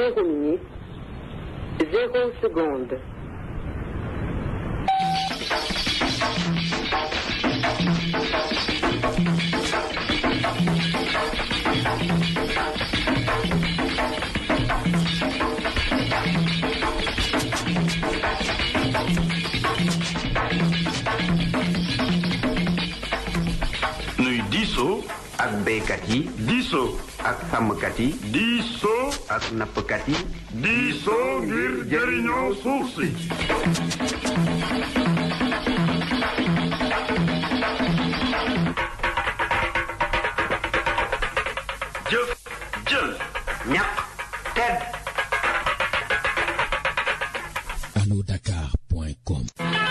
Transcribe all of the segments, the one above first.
zéro minute, zéro seconde. nuy diisoo ak béykat yi diisoo ak sàmmkat yi diisoo ak nappkat yi diisoo ngir jëriñoo suuf si jëf jël ñaq tedd allodakar.com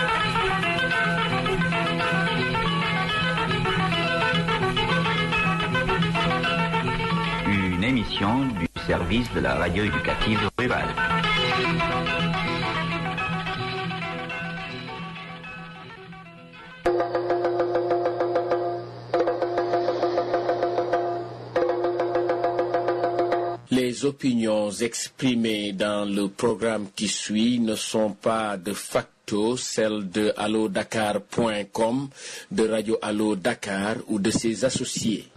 Une émission du service de la radio éducative rurale. Les opinions exprimées dans le programme qui suit ne sont pas de facto celles de allodakar.com, de Radio Allo Dakar ou de ses associés.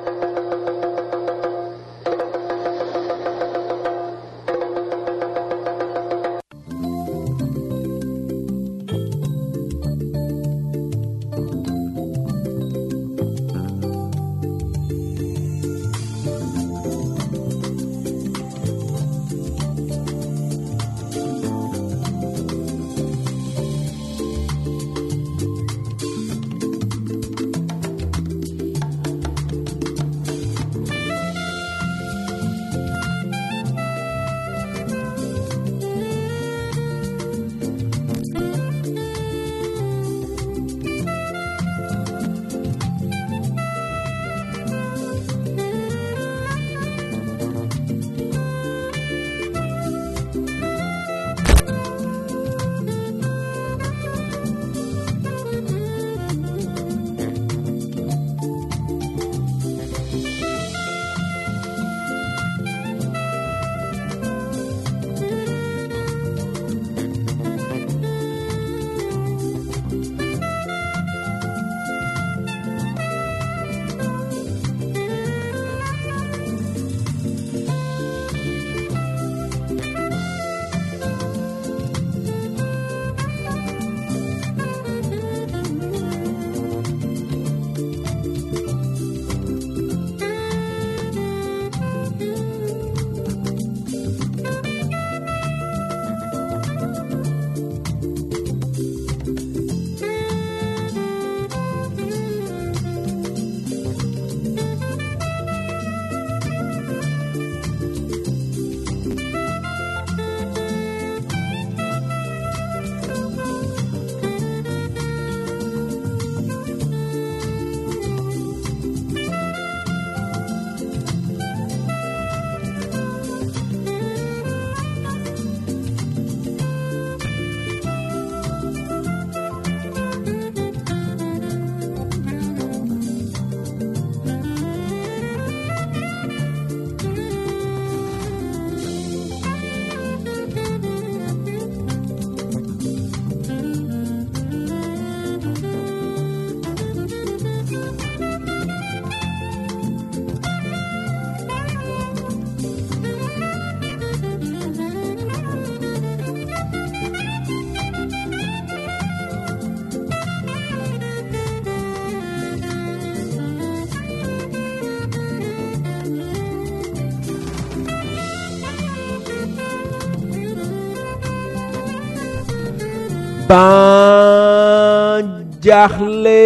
ban jaaxle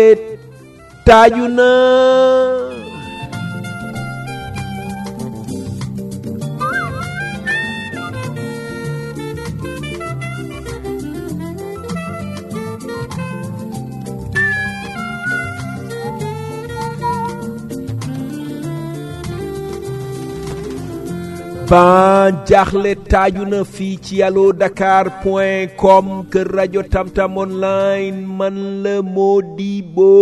taaju na ban jaaxle taaju na fii ci allo dakar point com kër rajo tamtam online man la Modibo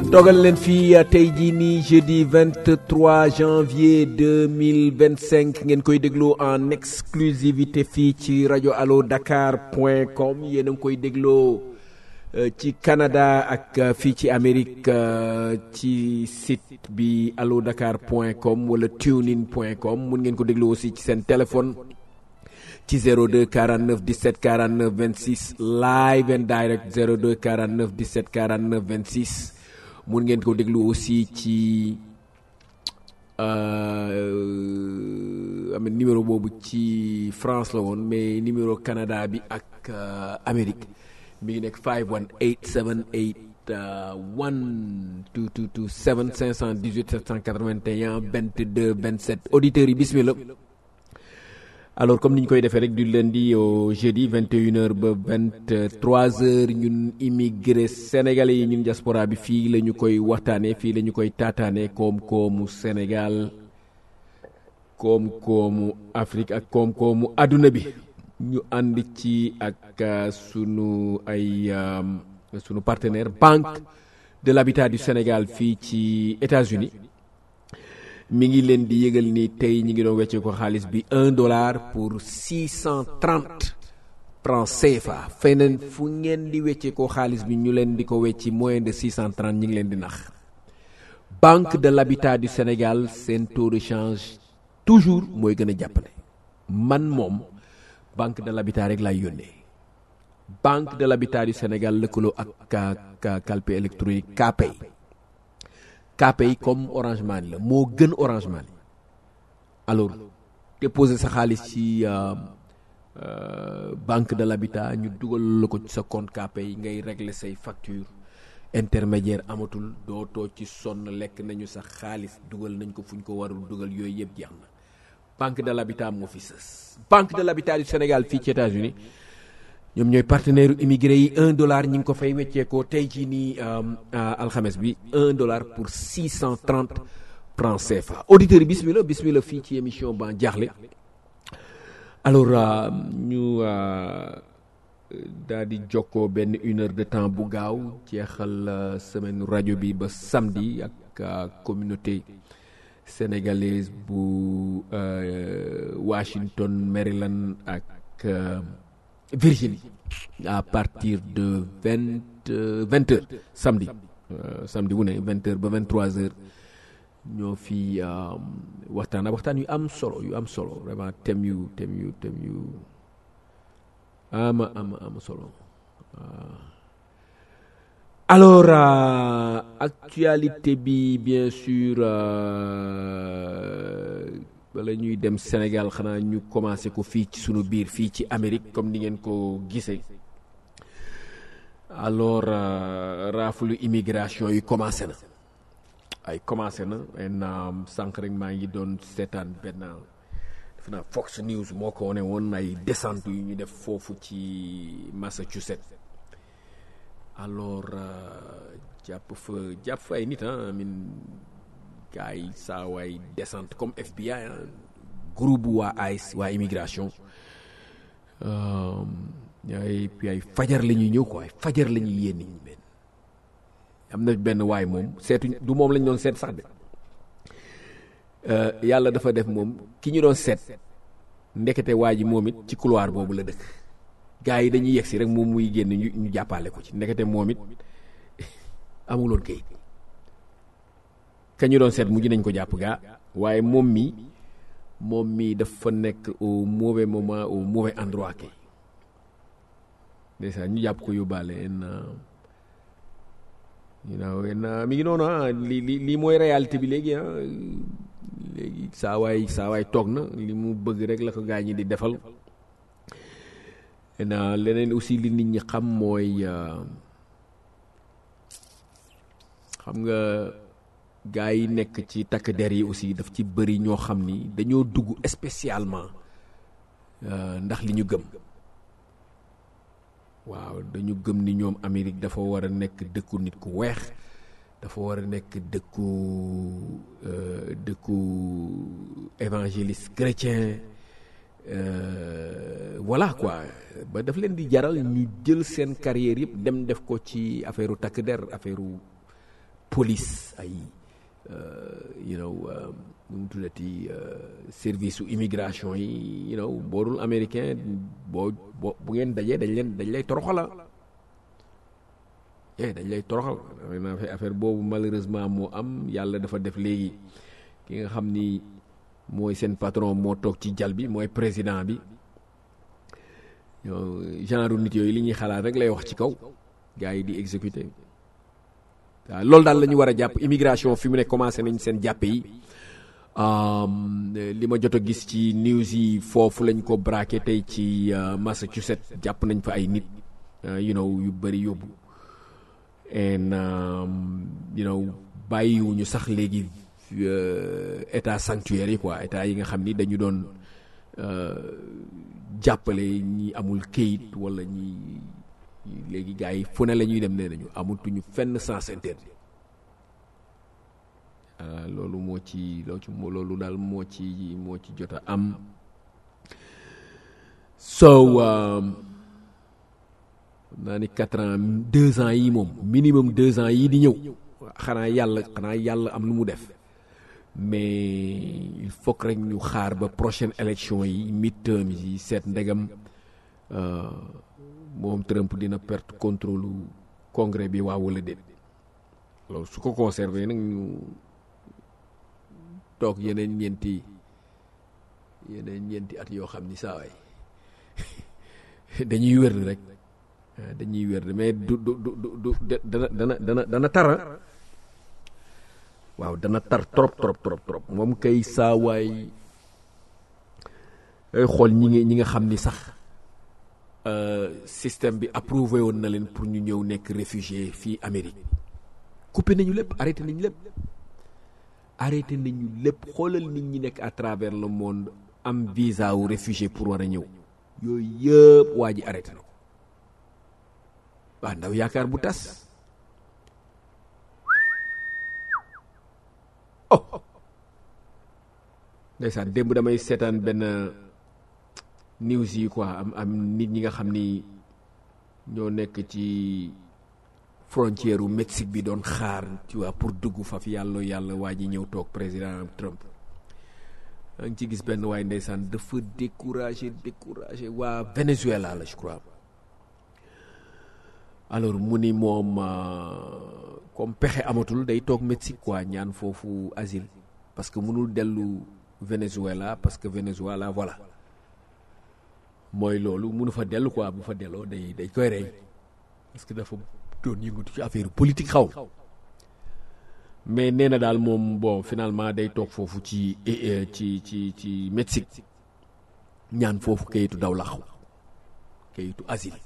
dogal leen fii tey jii nii jeudi 23 janvier 2025 ngeen koy déglu en exclusivité fii ci rajo allo dakar point com yéen a ngi koy dégloo ci Canada ak fii ci Amérique ci site bi allo dakar point com wala tunein point com mun ngeen ko déglu aussi ci seen téléphone ci 02 49 17 49 26 live and direct 02 49 17 49 26 mun ngeen ko déglu aussi ci am numéro boobu ci France la woon mais numéro Canada bi ak Amérique mi ngi nekk 518 78 1222 7 518 781 22 27 auditeurs yi bismillah alors comme ni ñu koy defee rek du lundi au jeudi 21h ba 23h ñun immigré sénégalais yi ñun diaspora bi fii la ñu koy waxtaanee fii la ñu koy taataanee koom-koomu Sénégal koom-koomu Afrique ak koom-koomu àdduna bi ñu ànd ci ak sunu ay sunu partenaire Banque de l'Habitat du Sénégal fii ci États-Unis mi ngi leen di yëgal ni tey ñi ngi doon weccee ko xaalis bi un dollar pour six cent trente francs CFA feneen fu ngeen di weccee ko xaalis bi ñu leen di ko wecci moins de six cent trente ñi ngi leen di nax Banque de l'Habitat du Sénégal seen taux de change toujours mooy gën a jàppale man moom Banque de l'Habitat rek laay yónnee Banque de l'Habitat du Sénégal lëkkaloo ak ka calpe électronique Kpay Kpay comme Orange Money la moo gën Orange Money alors déposer sa xaalis ci banque de l'habitat ñu dugal la ko ci sa compte Kpay ngay régler say facture intermédiaire amatul dootoo ci sonn lekk nañu sa xaalis dugal nañ ko fu ñu ko warul dugal yooyu yëpp jeex na banque de l'habitat moo fi sës banque de l'habitat du Sénégal fii ci États-Unis ñoom ñooy partenaire immigré yi un dollar ñi ngi ko fay wecceekoo tey jii nii alxames bi un dollar pour six cent trente francs CFA auditeurs yi bismillah bismillah fii ci émission ba jaaxle alors ñu daal di jokkoo benn une heure de temps bu gaaw jeexal semaine rajo bi ba samedi ak communauté sénégalaise bu Washington Maryland ak Virginie à partir de vingt vingt heures samedi samedi wu ne vingt heures ba vingt trois heures ñoo fi waxtaan waxtaan yu am solo yu am solo vraiment thème yu thème yu thème yu ama ama ama solo alors actualité bi bien sûr wala ñuy dem Sénégal xanaa ñu commencé ko fii ci sunu biir fii ci Amérique comme ni ngeen ko gisee alors raafulu immigration yi commencé na ay commencé na en sànq rek maa ngi doon seetaan benn defe naa Fox News moo ko wane woon ay descente yu ñu def foofu ci Massachusetts alors jàpp fa jàpp fa ay nit ah min gars yi saa waay descente comme FBI ah groupe waa ICE waa immigration ay puis ay fajar la ñuy ñëw quoi ay fajar la ñuy yéen nit ñi benn am na benn waay moom seetuñ du moom lañ doon seet sax de yàlla dafa def moom ki ñu doon seet ndekete waa ji moom it ci couloir boobu la dëkk gars yi dañuy yegsi rek moom muy génn ñu ñu jàppale ko ci ndekete moom it amuloon kayit ka ñu doon seet mujj nañ ko jàpp gaa waaye moom mi moom mi dafa nekk au mauvais moment au mauvais endroit kay ndeysaan ñu jàpp ko yóbbaale en you know en mi ngi noonu ah li li lii mooy réalité bi léegi ah léegi saa waay saa waay toog na li mu bëgg rek la ko gaa ñi di defal en leneen aussi li nit ñi xam mooy xam nga gaa yi nekk ci takk der yi aussi daf ci bëri ñoo xam ni dañoo dugg spécialement ndax li ñu gëm waaw dañu gëm ni ñoom Amérique dafa war a nekk dëkku nit ku weex dafa war a nekk dëkku dëkku évangéliste chrétien voilà quoi ba daf leen di jaral ñu jël seen carrière yëpp dem def ko ci affaire takk der affaire police ay you know nu mu tuddati service su immigration yi you know boo dul américain boo boo bu ngeen dajee dañ leen dañ lay toroxala eh dañ lay toroxal naa fi affaire boobu malheureusement moo am yàlla dafa def léegi ki nga xam ni mooy seen patron moo toog ci jal bi mooy président bi genre nit yooyu li ñuy xalaat rek lay wax ci kaw gars yi di exécuter waaw loolu daal la ñu war a jàpp immigration fi mu ne commencé nañ seen jàppe yi li ma jot a gis ci news yi foofu lañ ko braqué tey ci Massachusetts jàpp nañ fa ay nit you know yu bëri yóbbu and you know bàyyiwuñu sax léegi état sanctuaire yi quoi état yi nga xam ni dañu doon jàppale ñi amul këyit wala ñi léegi gars yi fu ne la ñuy dem nee nañu amatuñu fenn sens interdit loolu moo ci loo ci loolu daal moo ci moo ci jot a am so naa ni quatre ans deux ans yi moom minimum deux ans yii di ñëw xanaa yàlla xanaa yàlla am lu mu def mais il faut que rek ñu xaar ba prochaine élection yi midterm yi seet ndegam moom Trump dina perte contrôle congrès bi waaw wala déet loolu su ko conservé nag ñu toog yeneen ñeenti yeneen ñeenti at yoo xam ni saa waay dañuy wér rek dañuy wér mais du du du du dana dana dana dana tara waaw dana tar trop trop trop trop moom kay saawaay ay xool ñi nga ñi nga xam ni sax système bi approuvé woon na leen pour ñu ñëw nekk réfugié fii Amérique coupé nañu lépp arrêté nañu lépp arrêté nañu lépp xoolal nit ñi nekk à travers le monde am visa wu réfugié pour war a ñëw yooyu yëpp waa ji arrêté na ko waa ndaw yaakaar bu tas oh ndeysaan démb damay seetaan benn news yi quoi am am nit ñi nga xam ni ñoo nekk ci frontière u Mexique bi doon xaar tu vois pour dugg faf yàlla yàlla waa ji ñëw toog président Trump maa ngi ci gis benn waaye ndeysaan dafa découragé découragé waa Venezuela la je crois alors mu ni moom comme pexe amatul day toog Mexique quoi ñaan foofu asile parce que mënul dellu Venezuela parce que Venezuela voilà mooy loolu mënu fa dellu quoi bu fa delloo day day koy rey parce que dafa doon yëngatu ci affaire politique xaw mais nee na daal moom bon finalement day toog foofu ci ci ci ci Mexique ñaan foofu kayitu daw laxu kayitu asile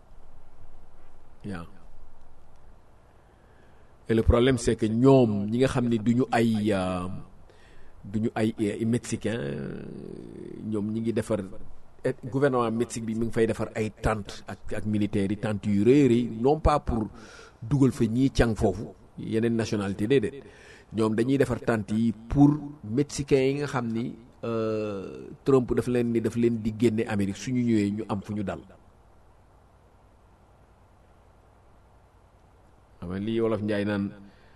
waaw et le problème c'est que ñoom ñi nga xam ni du ñu ay du ñu ay mexicain ñoom ñi ngi defar gouvernement Mexique bi mi ngi fay defar ay tentes ak ak militaires yi tentes yu rëy rëy non pas pour dugal fa ñii càng foofu yeneen nationalité déedéet ñoom dañuy defar tentes yi pour mexicains yi nga xam ni Trump daf leen ni daf leen di génne Amérique suñu ñëwee ñu am fu ñu dal xam nga lii wolof njaay naan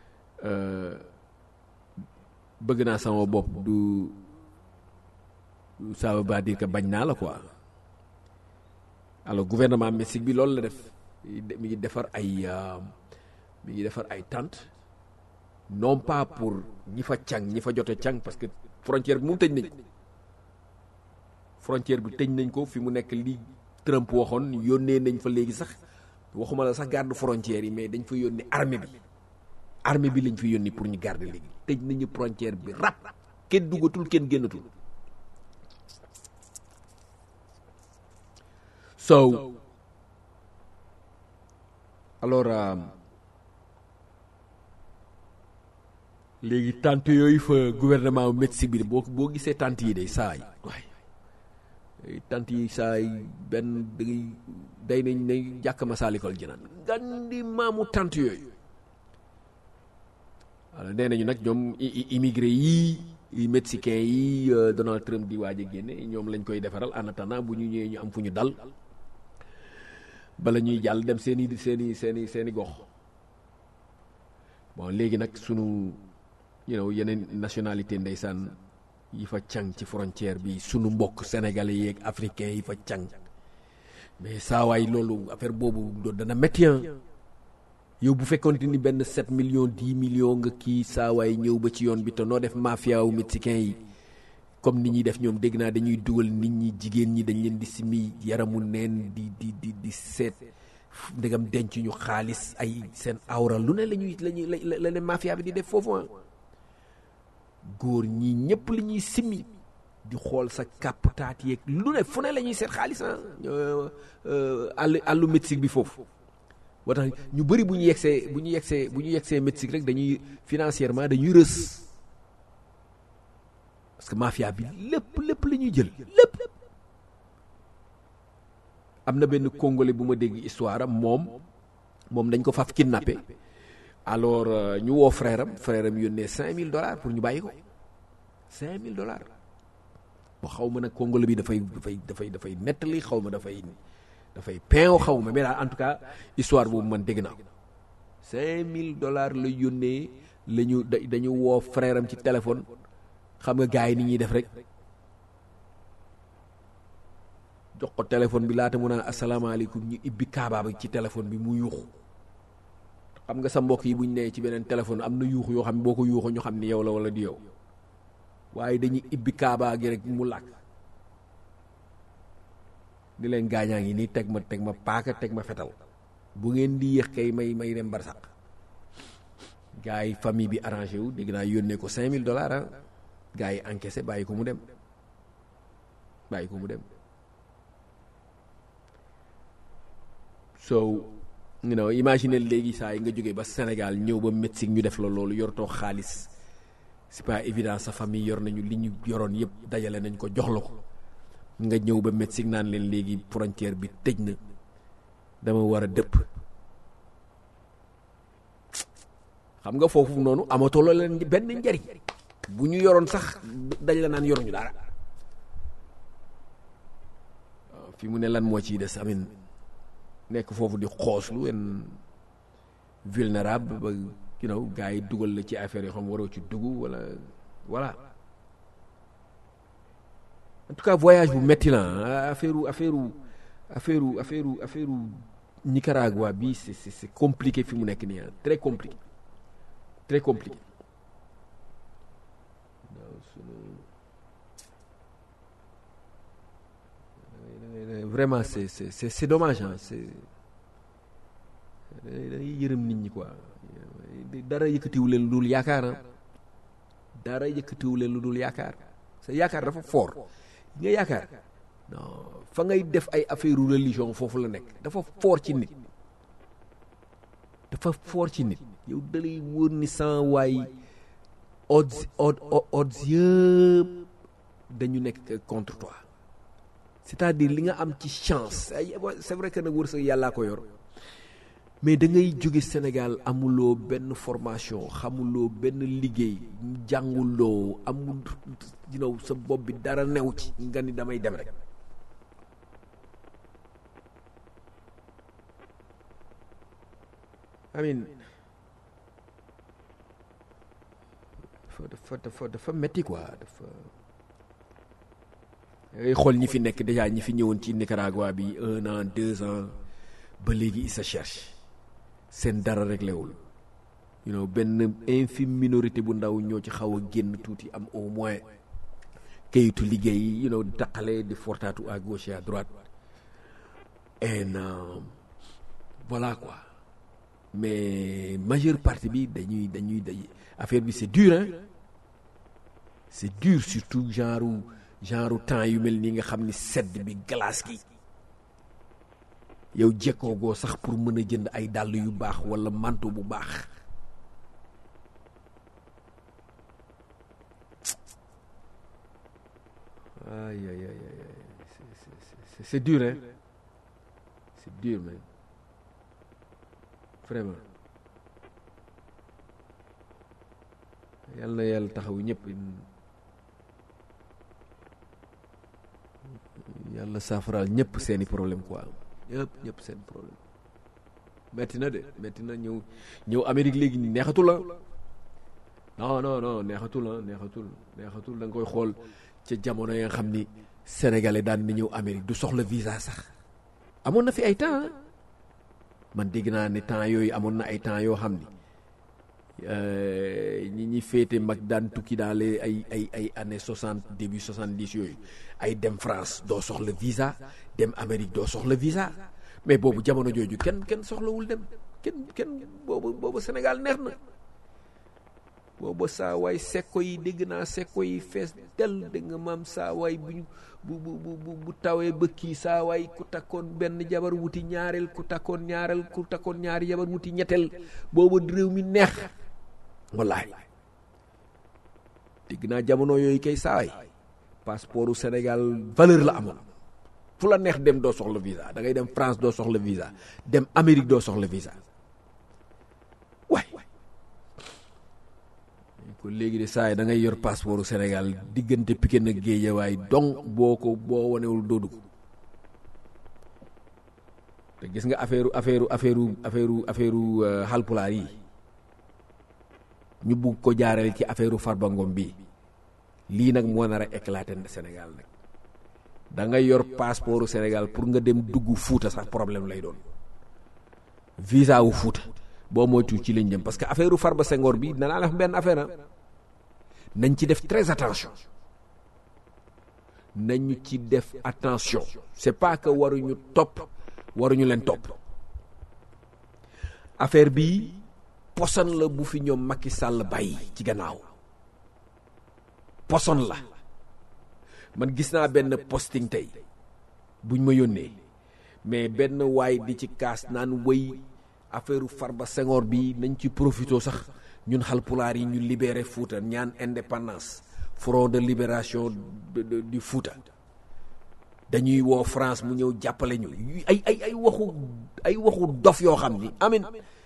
bëgg naa sama bopp du ça veut pas dire que bañ naa la quoi alors gouvernement Mexique bi loolu la def mi ngi defar ay mi ngi defar ay tentes non pas pour ñi fa càng ñi fa jote càng parce que frontière bi moom tëj nañ ko frontière bi tëj nañ ko fi mu nekk li Trump waxoon yónnee nañ fa léegi sax waxuma la sax garde frontière yi mais dañ fa yónni armée bi armée bi lañ fi yónni pour ñu garder léegi tëj nañu frontière bi rap kenn duggatul kenn génnatul so alors léegi tante yooyu fa gouvernement Mexique bi boo boo gisee tante yi day saay waay tante yi saay benn dangay day nañ ne jàkk masaalikol jinaan gandi maamu tante yooyu alors nee nañu nag ñoom immigré yii mexicain yi Donald Trump di waaj a génne ñoom lañ koy defaral en attendant bu ñu ñëwee ñu am fu ñu dal bala ñuy jàll dem seeni seeni seeni seeni gox bon léegi nag sunu you know yeneen nationalité ndeysaan yi fa càng ci frontière bi sunu mbokk sénégalais yeeg africain yi fa càng mais saawaay loolu affaire boobu do- dana métti ah yow bu fekkoon ni benn 7 millions 10 millions nga kii saawaay ñëw ba ci yoon bi te noo def mafia wu mexicain yi comme nit ñi def ñoom dégg naa dañuy dugal nit ñi jigéen ñi dañ leen di simi yaramu neen di di di di seet ndegam denc ñu xaalis ay seen awra lu ne la ñuy la ñuy la la leen mafia bi di def foofu ah góor ñi ñëpp li ñuy simmi di xool sa kàpp taat yeeg lu ne fu ne la ñuy seet xaalis ah àll àllu Mexique bi foofu moo tax ñu bëri bu ñu yegsee bu ñu yegsee bu ñu yegsee Mexique rek dañuy financièrement dañuy rës parce que mafia bi lépp lépp la ñuy jël lépp am na benn congolais bu ma dégg histoire am moom moom dañ ko faf kidnappé alors euh, ñu woo frère am frère am yónnee cinq mille dollars pour ñu bàyyi ko cinq mille dollars bo xaw ma nag congolais bi dafay dafay dafay dafay nettali xaw ma dafay dafay pein xaw ma mais daal en tout cas histoire boobu man dégg naa ko cinq mille dollars la yónnee la ñu da dañu woo frère am ci téléphone xam nga gars yi ni ñuy def rek jox ko téléphone bi laata mu naan asalaamaaleykum ñu ibbi kaabaa bi ci téléphone bi mu yuuxu xam nga sa mbokk yi bu ñu nee ci beneen téléphone am na yuuxu yoo xam ne boo ko yuuxu ñu xam ni yow la wala di yow waaye dañuy ibbi kaabaa gi rek mu làkk di leen gaañaa ngi nii teg ma teg ma paaka teg ma fetal bu ngeen di yéex kay may may dem barsaq gars yi famille bi arrangé wu dégg naa yónnee ko cinq mille dollars ah gars yi encaissé bàyyi ko mu dem bàyyi ko mu dem so you know imagine léegi saa yi nga jógee ba Sénégal ñëw ba Mexique ñu def la loolu yortoo xaalis c'est pas évident sa famille yor nañu li ñu yoroon yëpp dajale nañ ko jox la ko nga ñëw ba Mexique naan leen léegi frontière bi tëj na dama war a dëpp xam nga foofu noonu amatoo la leen benn njariñ bu ñu yoroon sax dajale naan yoruñu dara waaw fi mu ne lan moo ciy des amin nekk foofu di xooslu en vulnérable ba you know gars yi dugal la ci affaire yoo xam waroo ci dugg wala voilà en tout cas voyage bu metti la affaire affaire affaire affaire affaire Nicaragua bi c'est c'est c'est compliqué fi mu nekk nii très compliqué très compliqué vraiment c'est c'est c'est c'est dommage ah c'est dañuy yërëm nit ñi quoi dara yëkkatiwu leen lu dul yaakaar ah dara yëkkatiwu leen lu dul yaakaar sa yaakaar dafa fort nga yaakaar non fa ngay def ay affaire religion foofu la nekk dafa fort ci nit dafa fort ci nit yow dalay wóor ni sans waay odds odds yëpp dañu nekk contre toi c'est-à-dire li nga am ci chance c'est vrai que nag wërsëg yàllaa ko yor mais da ngay jóge Sénégal amuloo benn formation xamuloo benn liggéey jànguloo amul you know sa bopp bi dara new ci nga ni damay dem rek amin dafa dafa dafa dafa metti quoi dafa ngay xool ñi fi nekk déjà ñi fi ñëwoon ci Nicaragua bi un an deux ans ba léegi ils se cherchent seen dara réglé wul you know benn infime minorité bu ndaw ñoo ci xaw a génn tuuti am au moins kayitu liggéey you know daqale di fortaatu à gauche et à droite et euh, voilà quoi mais majeure partie bi dañuy dañuy day affaire bi c'est dur hein c'est dur surtout genre genre temps yu mel nii nga xam ni sedd bi glace gi yow jekkoo goo sax pour mën a jënd ay dàll yu baax wala manteau bu baax aïe aïe aïe aïe c'est c'est dur hein c'est dur mais vraiment yàlla na yàlla taxaw ñëpp yàlla saafaraal ñëpp seeni problème quoi ñëpp ñëpp seen problème metti na de metti na ñëw ñëw Amérique léegi neexatul la non non non neexatul la neexatul neexatul da nga koy xool ca jamono ya nga xam ni sénégalais daan na ñëw Amérique du soxla visa sax amoon na fi ay temps ah man dégg naa ne temps yooyu amoon na ay temps yoo xam ni ñi ñi féete mag daan tukki dans les ay ay ay années soixante début soixante dix yooyu ay dem France doo soxla visa dem Amérique doo soxla visa mais boobu jamono jooju kenn kenn soxlawul dem kenn kenn boobu boobu Sénégal neex na boobu saa waay sekko yi dégg naa sekko yi fees del dégg nga maam saa waay bu bu bu bu bu tawee ba kii saa waay ku takkoon benn jabar wuti ñaareel ku takkoon ñaareel ku takkoon ñaari jabar wuti ñetteel boobu réew mi neex wallaay dégg naa jamono yooyu kay saay passeportu Sénégal valeur la amoon fu la neex dem doo soxla visa da ngay dem France doo soxla visa dem Amérique doo soxla visa waay ko léegi de saay da ngay yor passeportu Sénégal diggante Pikine ak Guédiawaye donc boo ko boo wanewul doo dugg te gis nga affaire affaire affaire affaire affaire Halpulaar yi ñu bugg ko jaarale ci affaire Farba Ngom bi lii nag moo nar a éclater Sénégal nag da ngay yor passeport Sénégal pour nga dem dugg Fuuta sax problème lay doon visa wu Fuuta boo moytu ci lañ jëm parce que affaire Farba Senghor bi danaa def benn affaire nañ ci def très attention nañu ci def attention c'est pas que waruñu topp waruñu leen topp affaire bi poson la bu fi ñoom Macky Sall bàyyi ci gannaaw poson la man gis naa benn posting tey buñ ma yónnee mais benn waay di ci kaas naan wëy affaire Farba Senghor bi nañ ci profité sax ñun xalpulaar yi ñu libéré Fouta ñaan indépendance front de libération du Fouta dañuy woo France mu ñëw jàppale ñu ay ay ay waxu ay waxu dof yoo xam ni amin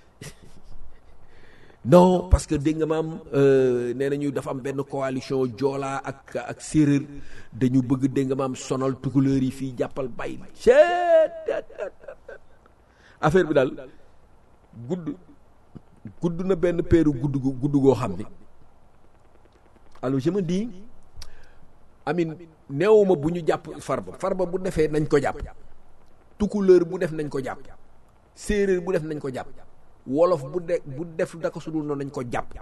non parce que dégg nga maam nee nañu dafa am benn coalition joolaa ak ak séeréer dañu bëgg dégg nga maam sonal tukulóor yi fii jàppal bay affaire bi daal gudd gudd na benn peeru gudd gudd goo xam ni alors je me dis amin neewuma bu ñu jàpp farba farba bu defee nañ ko jàpp tukulóor bu def nañ ko jàpp séeréer bu def nañ ko jàpp wolof bu de bu def daka sudul noonu nañ ko jàpp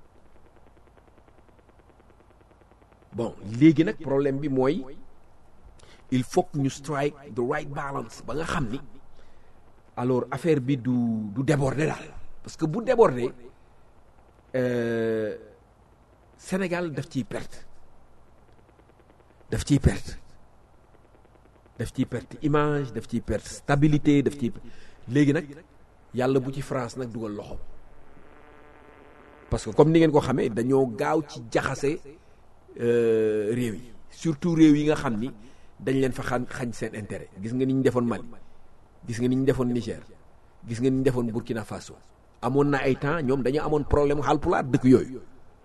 bon léegi nag problème bi mooy il faut que ñu strike the right balance ba nga xam ni alors affaire bi du du déborder daal parce que bu déborder Sénégal daf ciy perte daf ciy perte daf ciy perte image daf ciy perte stabilité daf ciy léegi nag yàlla bu ci France nag dugal loxo parce que comme ni ngeen ko xamee dañoo gaaw ci jaxase réew yi surtout réew yi nga xam ni dañ leen fa xañ xañ seen intérêt gis nga ni ñu defoon Mali gis nga ni ñu defoon Niger gis nga ni ñu defoon Burkina Faso amoon na ay temps ñoom dañoo amoon problème Haalpulaar dëkk yooyu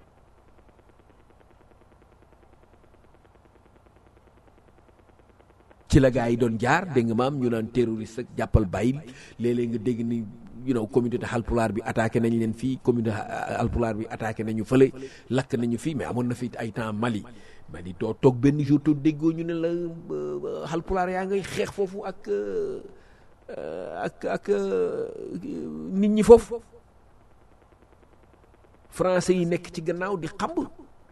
ci la gars yi doon jaar dégg nga maam ñu naan terroriste ak jàppal bàyyil léeg-léeg nga dégg ni you know communauté Haalpulaar bi attaqué nañ leen fii communauté Haalpulaar bi attaqué nañu fële lakk nañu fii mais amoon na fi ay temps Mali Mali doo toog benn jour to déggoo ñu ne la Haalpulaar yaa ngay xeex foofu ak ak ak nit ñi foofu français yi nekk ci gannaaw di xamb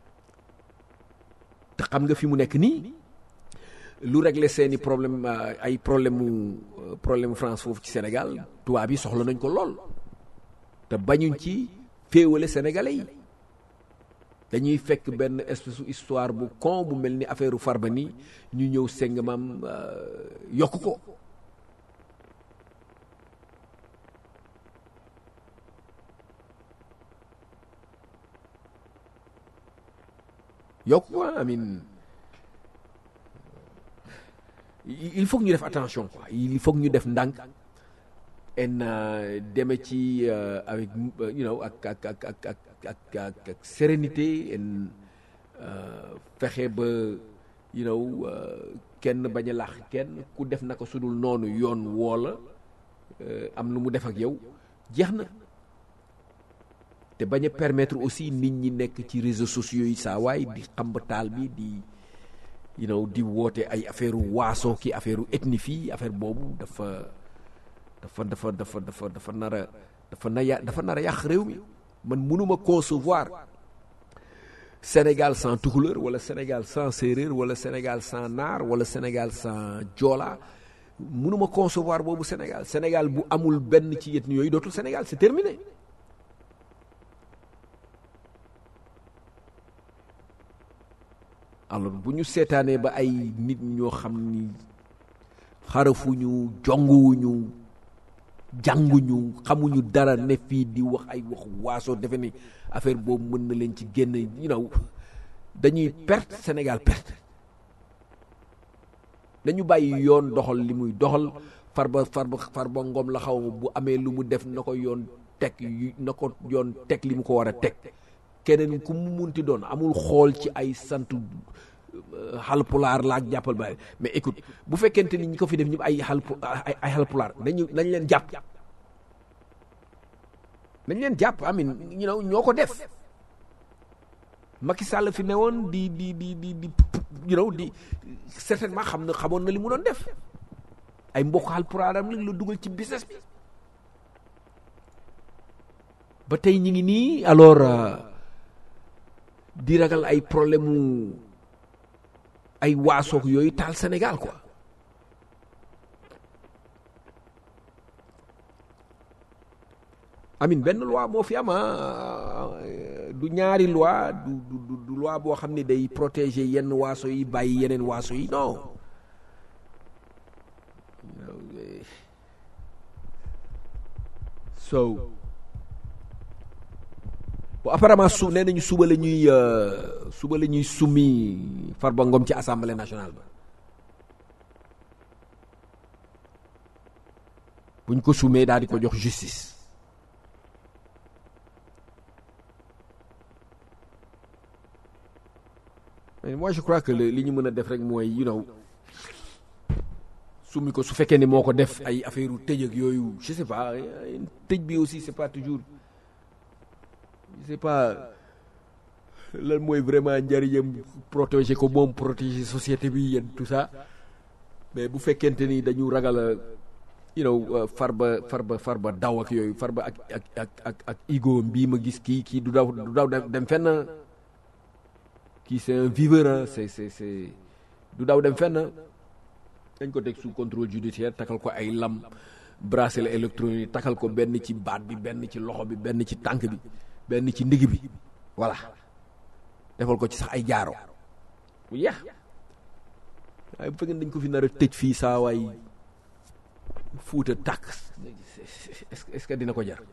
te xam nga fi mu nekk nii lu régler seeni problème ay problème mu problème mu France foofu ci Sénégal tubaab yi soxla nañ ko lool te bañuñ ci féewale sénégalais yi dañuy fekk benn espèce u histoire bu con bu mel ni affaire Farba ni ñu ñëw seng maam yokk ko yokk ko amin il faut que ñu def attention quoi il faut que ñu def ndànk en deme ci avec you know ak ak ak ak ak ak ak sérénité en fexe ba you know kenn bañ a lax kenn ku def naka sudul noonu yoon woola euh, am lu mu def ak yow jeex na te bañ a permettre aussi nit ñi nekk ci réseaux sociaux yi saa waay di xamba taal bi di you know di woote ay affaire waaso ki affaire ethnie fii affaire boobu dafa dafa dafa dafa dafa dafa nar a dafa na ya dafa nar a yàq réew mi man mënuma concevoir Sénégal sans tukuleur wala Sénégal sans séeréer wala Sénégal sans naar wala Sénégal sans joola mënuma concevoir boobu Sénégal Sénégal bu amul benn ci ethnie yooyu dootul Sénégal c'est terminé alors bu ñu seetaanee ba ay nit ñoo xam ni xarafuñu jonguwuñu jànguñu xamuñu dara ne fii di wax ay wax waaso defe ni affaire boobu mën na leen ci génn you know dañuy perte Sénégal perte dañu bàyyi yoon doxal li muy doxal farba farba farba ngom la xaw ma bu amee lu mu def na ko yoon teg yu na ko yoon teg li mu ko war a teg keneen ku mu munti doon amul xool ci ay sant xalpulaar la ak jàppal ba mais écoute bu fekkente ni ñi ko fi def ñëpp ay xalpu ay ay xalpulaar nañu nañ leen jàpp nañ leen jàpp amin ñu know ñoo ko def Macky Sall fi ne woon di di di di di you know di certainement xam na xamoon na li mu doon def ay mbokk xalpulaaram lañ la dugal ci business bi ba tey ñi ngi nii alors di ragal ay problème mu ay waasoog yooyu taal Sénégal quoi amin benn loi moo fi am du ñaari loi du du du loi boo xam ne day protéger yenn waaso yi bàyyi yeneen waaso yi non so bon apparemment su nee nañu suba la ñuy suba la ñuy summi Farba Ngom ci assemblée nationale ba buñ ko sumee daal di ko jox justice mais moi je crois que li ñu mën a def rek mooy you know summi ko su fekkee ni moo ko def ay affaire u tëj ak yooyu je sais pas tëj bi aussi c'est pas toujours je sais pas lan mooy vraiment njëriñam protéger ko moom protéger société bi yéen tout ça mais bu fekkente ni dañu ragal you know farba farba farba daw ak yooyu farba ak ak ak ak ak ego bii ma gis kii kii du daw du daw dem fenn kii c'est un viveur hein c'est c'est c'est du daw dem fenn dañ ko teg sous contrôle judiciaire takal ko ay lam bracelet électronique takal ko benn ci baat bi benn ci loxo bi benn ci tànk bi benn ci ndigg bi voilà defal ko ci sax ay jaaro bu yeex waaye bu fekkee dañ ko fi nar a tëj fii saa waay fuuta tàkk est-ce est-ce que dina ko jar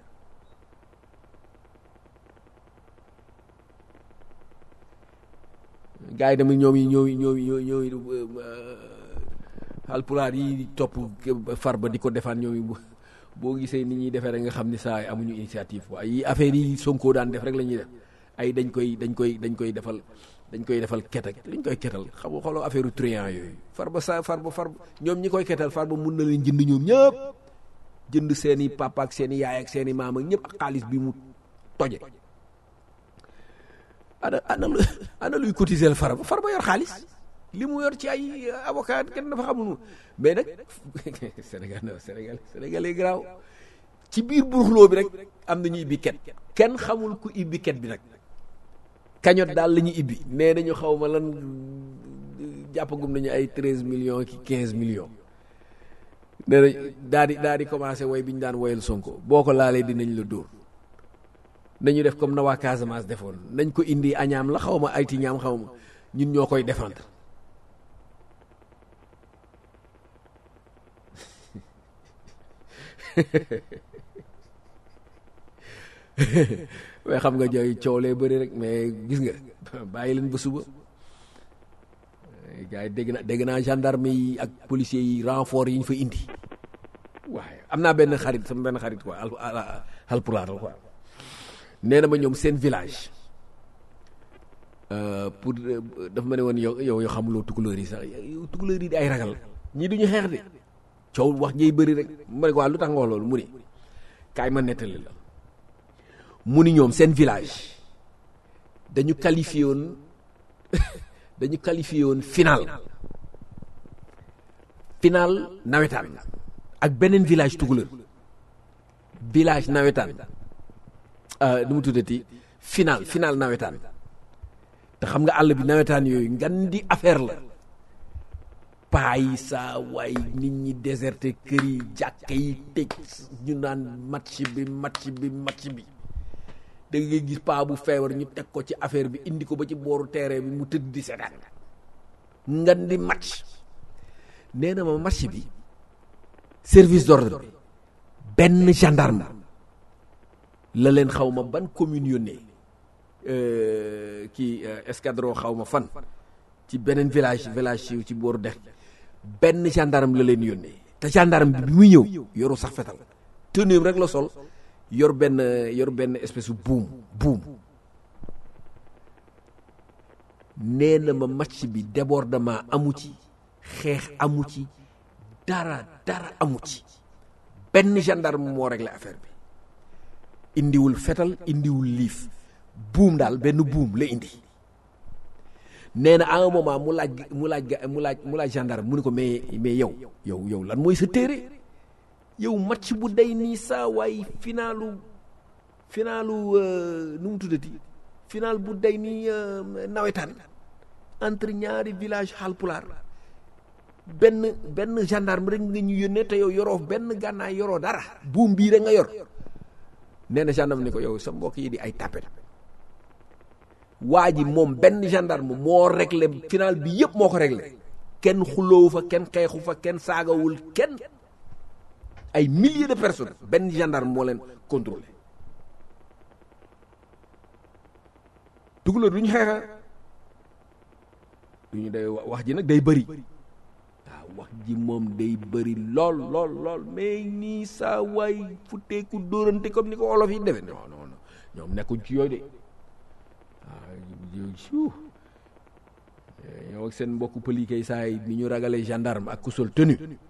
gars yi tamit ñoom yi ñooy ñooy ñooy ñooy alpulaar yi topp Farba di ko defaan ñoom boo gisee ni ñuy defee rek nga xam ni saa amuñu initiative quoi yi affaire yi Sonko daan def rek la ñuy def ay dañ koy dañ koy dañ koy defal dañ koy defal ket ak dañ koy ketal xam nga xooloo affaire truand yooyu Farba sa Farba Farba ñoom ñi koy ketal Farba mun na leen jënd ñoom ñëpp jënd seen i papa ak seen i yaay ak seen i maam ak ñëpp ak xaalis bi mu toje ana ana ana luy cotiser Farba Farba yor xaalis li mu yor ci ay avocat kenn dafa xamul mais nag Sénégal Sénégal Sénégal yi garaaw ci biir buruxloo bi rek am na ñu ibbi ket kenn xamul ku ibbi ket bi nag kañot daal la ñuy ibbi nee nañu xaw ma lan jàppagum nañu ay treize millions ki quinze millions nee nañ daal di daal di commencé woy bi ñu daan woyal Sonko boo ko laalee dinañ la dóor nañu def comme na waa Casamance defoon nañ ko indi añaam la xaw ma ayti ñaam xaw ma ñun ñoo koy défendre mais xam nga jooy coow lee bëri rek mais gis nga bàyyi leen ba suba gars yi dégg na dégg naa gendarme yi ak policiers yi renfort yi ñu fa indi waaye am naa benn xarit sama benn xarit quoi al alpulaar la quoi nee na ma ñoom seen village pour dafa ma ne woon yow yow yoo xamuloo tukulóor yi sax yow tukulóor yi di ay ragal ñii duñu xeex de coow wax jëy bëri rek ma ne ko waa lu tax nga wax loolu mu ni kaay ma nettali la mu ni ñoom seen village dañu qualifié woon dañu qualifié woon final final nawetaan ak beneen village tukulër village nawetaan nu mu tuddati final final nawetaan te xam nga àll bi nawetaan yooyu ngan di affaire la paa yi saa waay nit ñi déserté kër yi jàkka yi tëj ñu naan match bi match bi match bi da ngay gis paa bu feebar ñu teg ko ci affaire bi indi ko ba ci booru terrain bi mu tëdd di seetaan ngan di match nee na ma match bi service d'ordre bi benn gendarme la leen xaw ma ban commune yónnee kii escadron xaw ma fan ci beneen village village ci ci booru dex benn gendarme la leen yónnee te gendarme bi bi muy ñëw yoru sax fetal tenue rek la sol yor benn yor benn espèce buum buum nee na ma match bi débordement amu ci xeex amu ci dara dara amu ci benn gendarme moo réglé affaire bi indiwul fetal indiwul liif buum daal benn buum la indi nee na à un moment mu laaj mu laaj mu laaj mu laaj gendarme mu ne ko mais mais yow yow yow lan mooy sa téere yow match bu day nii saa waay finalu finalu nu mu tuddati final bu day nii nawetaan entre ñaari village Halpulaar benn benn gendarme rek nga ñu yónnee te yow yoroo benn gànnaay yoroo dara buum bii rek nga yor nee na gendarme ni ko yow sa mbokk yi di ay tapet waa ji moom benn gendarme moo réglé final bi yëpp moo ko réglé kenn xuloowu fa kenn xeexu fa kenn saagawul kenn ay milliers de personnes benn gendarme moo leen contrôlé tukulóor du ñu xeexa du ñu day wax ji nag day bëri waaw wax ji moom day bëri lool lool lool mais nii saa waay futteeku dóorante comme ni ko olof yi defe non non non ñoom nekkuñ ci yooyu de waaw yow ak seen mbokku pëli kay saa yi ni ñu ragalee gendarme ak ku sol tenue xam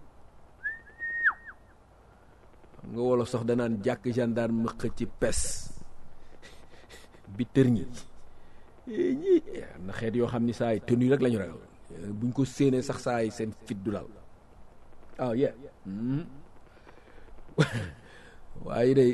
nga wolof sax danaan jàkk gendarme xëcc ci pes bi tër ñi ñi am na xeet yoo xam ni saa yi tenue rek la ñu ragal buñ ko séenee sax saa yi seen fit du dal ah yeah waaye day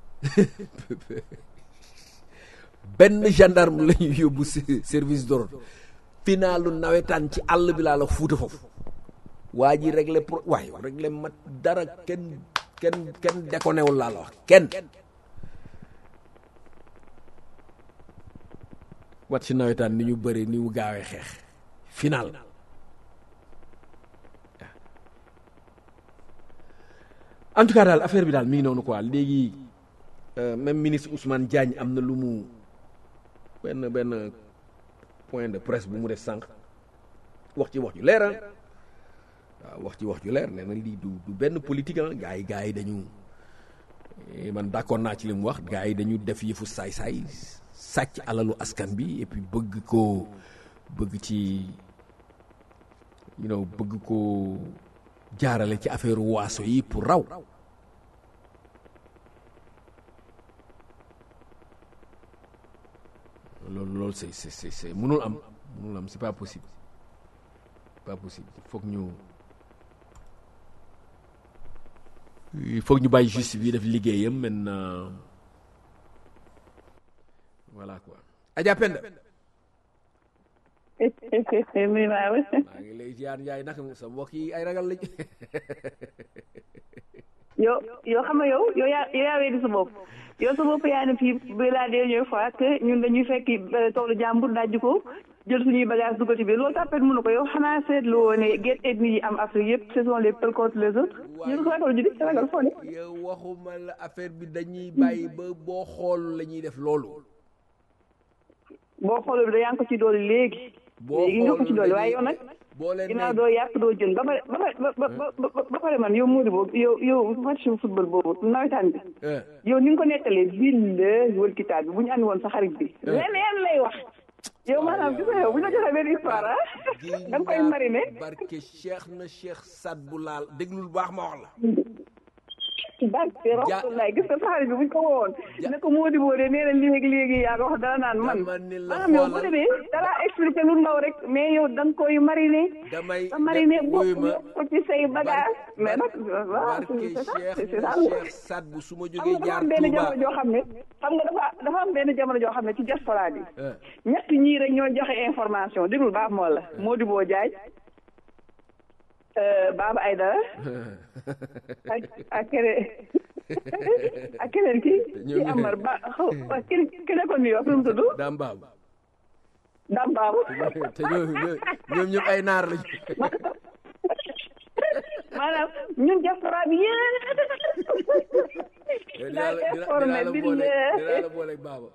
benn gendarme la ñu yóbbu service d'ordre finalu nawetaan ci àll bi laa la fuuta foofu waa ji réglé pro waaye réglé mat dara kenn kenn kenn dékonewul laa la wax kenn wat ci nawetaan ni ñu bëri ni mu gaawee xeex final en tout cas daal affaire bi daal mi ngi noonu quoi léegi même ministre Ousmane Diagne am na lu mu benn benn point de presse bu mu def sànq wax ci wax ju leer waaw wax ci wax ju leer nee na lii du du benn politique ah gars yi gars yi dañu man d'accord naa ci li mu wax gars yi dañu def yëfu saay-saay sàcc alalu askan bi et puis bëgg ko bëgg ci you know bëgg ko jaarale ci affaire waaso yi pour raw loolu loolu c'est c'est c'est c'est mënul am mënul am c'est pas possible pas possible il faut que ñu il faut que ñu bàyyi justice bi def liggéeyam maintenant voilà quoi Adja Penda muy waaw maa ngi lay ziar Njaay naka sa mbokk yi ay ragal lañ yow yow xam nga yow yow yaa yow yaa weddi sa bopp yow sa bopp yaa ne fii bi la dernière fois que ñun dañuy fekki toolu jàmbur dajji ko jël suñuy bagage dugal ci biir loolu tàppet mënu ko yow xanaa seetlu woo ne guerre ethnique yi am Afrique yëpp ce sont les peuples contre les autres ñu ko ragal ju di ragal foo ne yow waxuma la affaire bi dañuy bàyyi ba boo xool la ñuy def loolu boo xoolul da yaa ngi ko ci doole léegi boo léegi nga ko ci doole waaye yow nag boo leen ginnaaw doo yàpp doo jën ba pare ba pare ba ba ba pare man yow Modou boobu yow yow match football boobu nawetaan bi yow ni nga ko nettalee ville wal kitaab bi bu ñu andi woon sa xarit bi leneen lay wax yow maanaam gis nga yow bu ñu la joxee benn histoire ah da nga koy mariner barke cheikh na cheikh Saad bu laal déglul baax ma wax la barke Rasulullah gis nga saxarit bi buñ ko woowoon ne ko moo di boo de nee na léegi léegi yaa ko wax dara naan man Dama ni la maanaam yow bu xoolal. demee dara expliqué lu ndaw rek mais yow da nga koy mariner damay nga mariner da- bopp wuyu ma. ko ci say bagage mais nag waaw barke c'est ça c'est cheikh ça na cheikh Saad bu su ma xam jógee nga dafa jaar am benn Touba jamono joo xam ne xam nga dafa dafa am benn jamono joo xam ne ci diaspora bi Eh. ñett ñii rek ñoo joxe information déglu baax moo la Modibo Diagne euh, Baba Aydara ak ak keneen ak keneen ki Ñoom ci ñooy- Amar ba xaw ki ki nekkoon New York nu mu tudd daam baam Dame Babou te ñoom ñoom ñoom ñëpp ay naar lañu maanaam ñun diaspora bi yéen dinaa la daal dinaa informé la bi boole la dinaa la boole baaba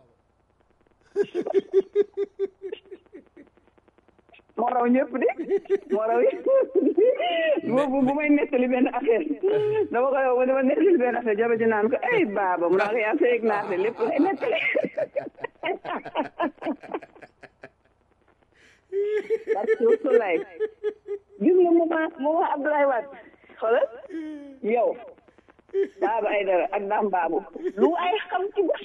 moo raw ñëpp de moo raw yi boobu bu may nettali benn affaire dama koy wax dama nettali benn affaire jabar ji naan ko ay baaba mu naa ko yaa seeg naa te lépp lay nettali parce que Soulay gis nga moment moment Abdoulaye Wade xoolal yow baaba ay dara ak daam baabu lu ay xam ci bos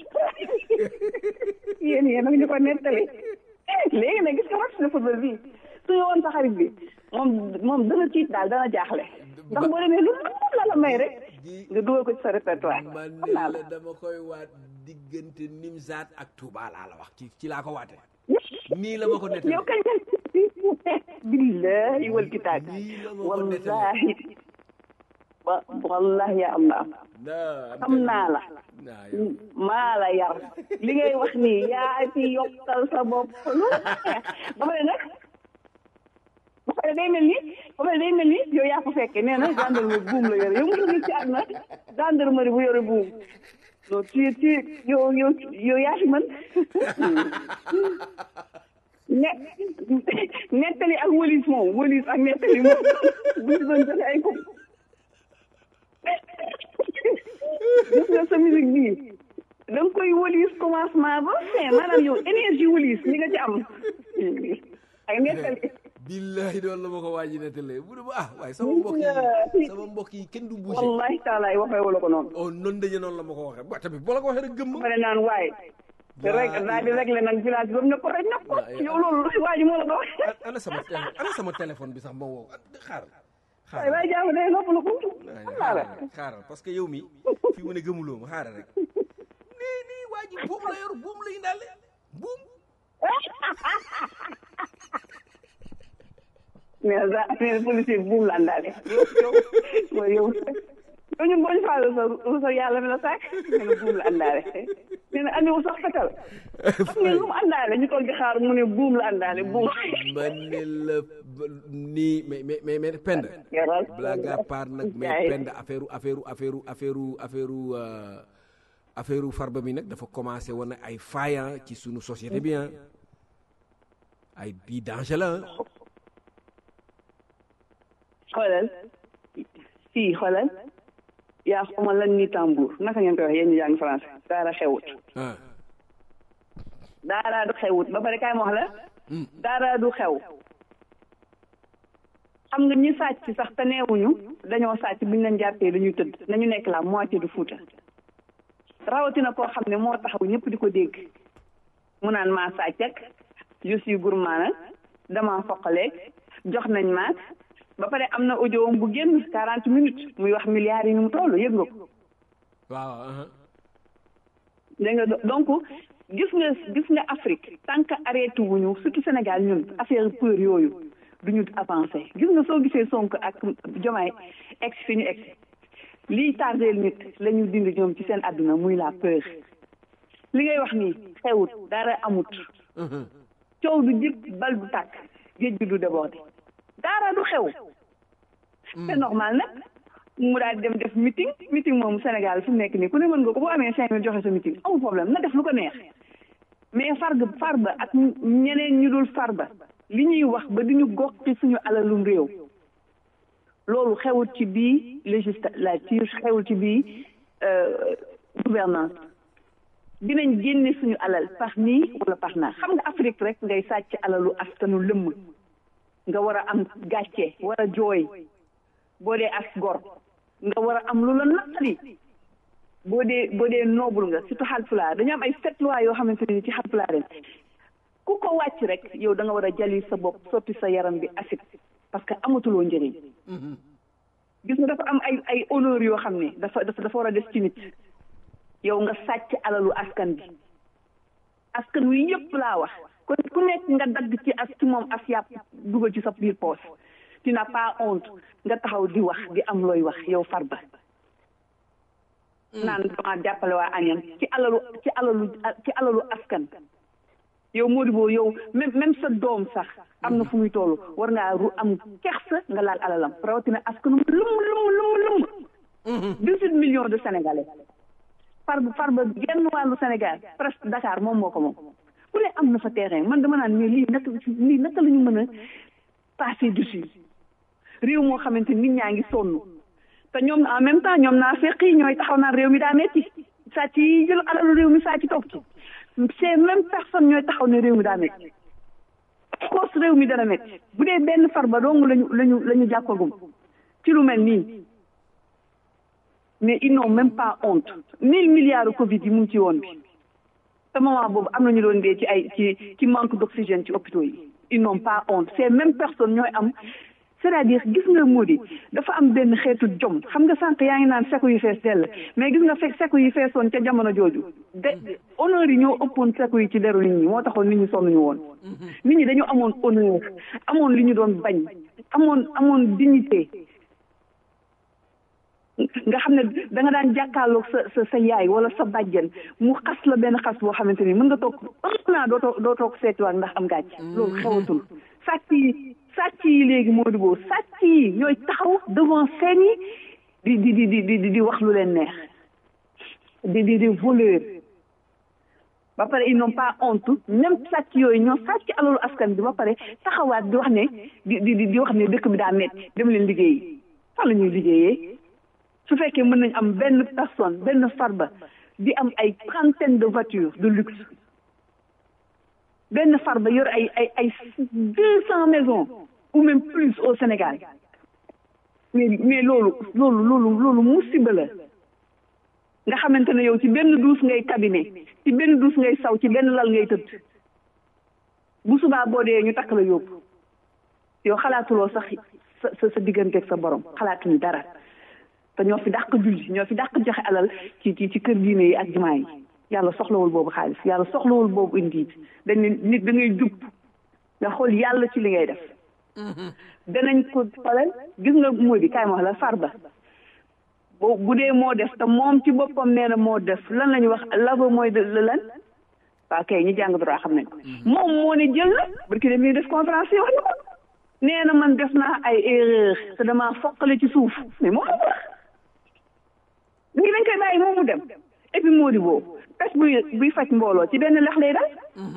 yéen yéen ak ñu ko nettali léegi nag gis nga match de football bi su ñu woon sa xarit bi moom moom dana tiit daal dana jaaxle ndax boo demee lu la la may rek nga dugal ko ci sa répertoire man xam ne naa la la dama koy waat diggante Nimzaat ak Touba laa la wax ci ci laa ko waate nii la ma ko nettali yow kañ billahi wal kitaab nii la ma ko nettali wallahi wa wallahi ya allah naa xam naa la naa yow maa la yar li ngay wax nii yaa ci yokkal sa bopp lu neex ba pare nag ba pare day mel ni ba pare day mel ni yow yaa ko fekkee nee na gendarmerie buum la yore yow mu gis ci àdduna gendarmerie bu yore buum non tu tu yow yow yow yaa ci mën ne nettali ak wëlis moom wëlis ak nettali moom bu ñu doon joxe ay coupe gis nga sa musique bii da nga koy wëlis commencement ba fin maanaam yow énergie wëlis ni nga ci am ak nettali billahi doon la ma ko waaji nettalee bu dee ah waaye sama mbokk yi sama mbokk yi kenn du bouger wallahi taalaay waxee wala ko noonu oh noonu dañu noonu la ma ko waxee ba tamit boo la ko waxee rek gëmm ba pare naan waaye te rek daal di réglé nag village bi ba mu ne ko rek na ko yow loolu waa ji moo la ko wax ana sama téléphone ana sama téléphone bi sax ma woo xaaral waaye xaaral waaye jaamu day noppalu ko xam naa la xaaral parce que yow mi fi mu ne gëmuloo ma xaaral rek nii nii waa ji buum la yor buum la indaale buum mais da mais policier bi buum la àndaale yow yow mooy yow yow ñun boo ñu faale sa sa yàlla mi la sàkk nee na buum la àndaale nee na andiwu sax fetal xam ngeen lu mu àndaale ñu toog di xaar mu ne buum la àndaale buum ma ne la nii mais mais mais mais pend yaral blague à part nag mais pend affaire affaire affaire affaire affaire euh, affaire farba bi nag dafa commencé woon ay faillant ci sunu société bi ah ay bii danger la ah. xoolal fii xoolal yaa xama lan ni tambour naka ngeen koy wax yéen ñu jàng français daara xewut ah daara du xewut ba pare kaay ma wax la daara du xew xam nga ñi sàcc sax te neewuñu dañoo sàcc buñ leen jàppee dañuy tëdd nañu nekk la moitié du Fuuta rawatina koo xam ne moo taxaw ñëpp di ko dégg mu naan maa sàcc ak je suis gourmand nag dama foqaleeg jox nañ maak ba pare am na audio bu génn quarante minutes muy wax milliards yi ni mu toll yëg nga ko waaw ah dégg nga donc gis nga gis nga Afrique tant que arrêté wuñu surtout Sénégal ñun affaire peur yooyu duñu avancé gis nga soo gisee Sonko ak Jomaay ex fi ñu ex lii tardeel nit la ñu dindi ñoom ci seen àdduna muy la peur li ngay wax nii xewut dara amut coow du jib bal du tàkk géej bi du débordé dara du xew c'est normal nag mu daal di dem def meeting meeting moom Sénégal fi mu nekk nii ku ne mën nga ko boo amee cinq mille joxe sa meeting amul problème na def lu ko neex mais farga farba ak ñeneen ñu dul farba li ñuy wax ba di ñu gox ci suñu alalum réew loolu xewul ci bii législature xewul ci bii gouvernance dinañ génne suñu alal par nii wala par naa xam nga Afrique rek ngay sàcc alalu askanu lëmm nga war a am gàcce war a jooy boo dee as gor nga war a am lu la naqari boo dee boo dee noble nga surtout Haalpulaar dañu am ay sept lois yoo xamante ne ci Haalpulaar ren ku ko wàcc rek yow da nga war a jali sa bopp sotti sa yaram bi acide parce que amatuloo njëriñ gis nga dafa am ay ay honneur yoo xam ne dafa dafa dafa war a des ci nit yow nga sàcc alalu askan bi askan wi yëpp laa wax kon ku nekk nga dagg ci as ci moom as yàpp dugal ci sa biir poos tu n'as pas honte nga taxaw di wax di am looy wax yow Farba naan dama jàppale waa añan ci alalu ci alalu ci alalu askan yow Modibo yow même même sa doom sax am na fu muy toll war ngaa ru am kersa nga laal alalam rawatina askanum lum lum lum lum dix-huit millions de sénégalais far far ba genn wàllu Sénégal presque Dakar moom moo ko moom ku ne am na fa terrain man dama naan mais lii naka lii naka la ñu mën a passer dessus réew moo xamante nit ñaa ngi sonn te ñoom en même temps ñoom naa feq yi ñooy taxaw naan réew mi daa metti sàcc yi jël alalu réew mi sàcc toog ci ces mêmes personnes ñooy taxaw ne réew mi daa metti koos réew mi dana metti bu dee benn far ba dong lañu lañu la ñu jàppagum ci lu mel nii mais ils n'ont même pas honte mille milliards Covid yi mu ngi ci woon bi te moment boobu am nañu doon dee ci ay ci ci manque d'oxygène ci hôpitaux yi ils n'ont pas honte ces mêmes personnes ñooy am c'est-à-dire gis nga moo di dafa am benn xeetu jom xam nga sànq yaa ngi naan seko yu fees dell mais gis nga fekk seko yi feesoon ca jamono jooju de honneur yi ñoo ëppoon seko yi ci deru nit ñi moo taxoon nit ñi sonnuñu woon nit ñi dañu amoon honneur amoon li ñu doon bañ amoon amoon dignité nga xam ne da nga daan jàkkaarloog sa sa sa yaay wala sa bàjjen mu xas la benn xas boo xamante ni mën nga toog un naa doo toog doo toog seetiwaat ndax am gàcc loolu xewatul sàcc yi sàcc yi léegi moo di boobu sàcc yi ñooy taxaw devant scène yi di di di di di di wax lu leen neex di di di voleur ba pare ils n'ont pas honte même sàcc yooyu ñoo sàcc alalu askan bi ba pare taxawaat di wax ne di di di wax ne dëkk bi daa metti dem leen liggéeyi fan la ñuy liggéeyee su fekkee mën nañ am benn personne benn farba di am ay trentaine de voitures de luxe benn farba yor ay ay ay deux cent maisons ou même plus au Sénégal mais mais loolu loolu loolu loolu musiba la nga xamante ne yow ci benn duus ngay cabinet ci benn duus ngay saw ci benn lal ngay tëdd bu subaa boo dee ñu takk la yóbbu yow xalaatuloo sax sa sa sa digganteeg sa borom xalaatuñu dara te ñoo fi dàq julli ñoo fi dàq joxe alal ci ci ci kër diine yi ak jumaa yi yàlla soxlawul boobu xaalis yàlla soxlawul boobu indi dañ ne nit da ngay jub nga xool yàlla ci li ngay def danañ ko xoolal gis nga moo di kaay ma wax la farba bu bu dee moo def te moom ci boppam nee na moo def lan la ñuy wax lavo mooy de lan waa kay ñu jàng droit xam nañ ko moom moo ne jël na barki dem def conférence yi wax na ko nee na man def naa ay erreur te damaa foqale ci suuf mais moom moo ko wax ngi dañ koy bàyyi moom mu dem et puis moo di boobu pes buy buy faj mbooloo ci benn lex lay dal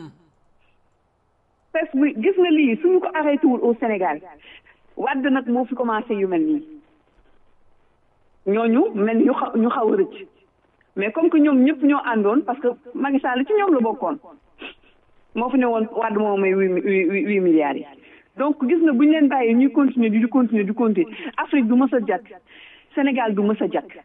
pes buy gis nga lii suñu ko arrêté wul au Sénégal wadd nag moo fi commencé yu mel nii ñooñu mel ñu xaw ñu xaw a rëcc mais comme que ñoom ñëpp ñoo àndoon parce que Macky Sall ci ñoom la bokkoon moo fi ne woon wadd moo may huit huit milliards yi donc gis nga bu ñu leen bàyyee ñuy continuer di di continuer di continuer Afrique du mës a jàkk Sénégal du mës a jàkk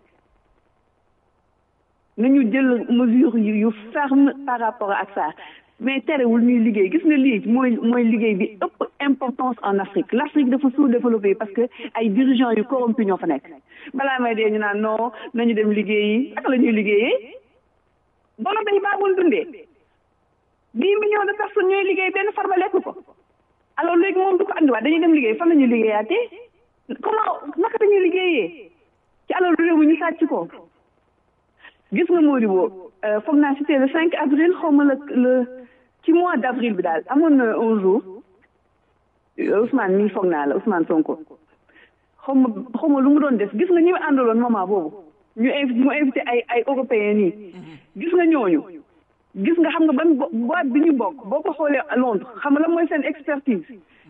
nañu jël mesure yu ferme par rapport ak ça mais terewul ñuy liggéey gis nga lii mooy mooy liggéey bi ëpp importance en Afrique l'Afrique dafa sous-développé parce que ay dirigeants yu corrompus ñoo fa nekk balaa may dee ñu naan non nañu dem liggéeyi ak la ñuy liggéeyee bono bay baabul dundee dix millions de personnes ñooy liggéey benn farba lekk ko alors léegi moom du ko andiwaat dañuy dem liggéey fan la ñuy liggéeyaatee comment naka dañuy liggéeyee ci alors réew mi ñu sàcc ko gis nga Modibo foog naa c'était le 5 avril xaw ma la le ci mois d'avril bi daal amoon na un jour Ousmane mii foog naa la Ousmane Sonko xaw ma xaw ma lu mu doon def gis nga ñi àndaloon moment boobu ñu invité mu invité ay ay européens nii gis nga ñooñu gis nga xam nga ban boîte bi ñu bokk boo ko xoolee Londres xam nga la mooy seen expertise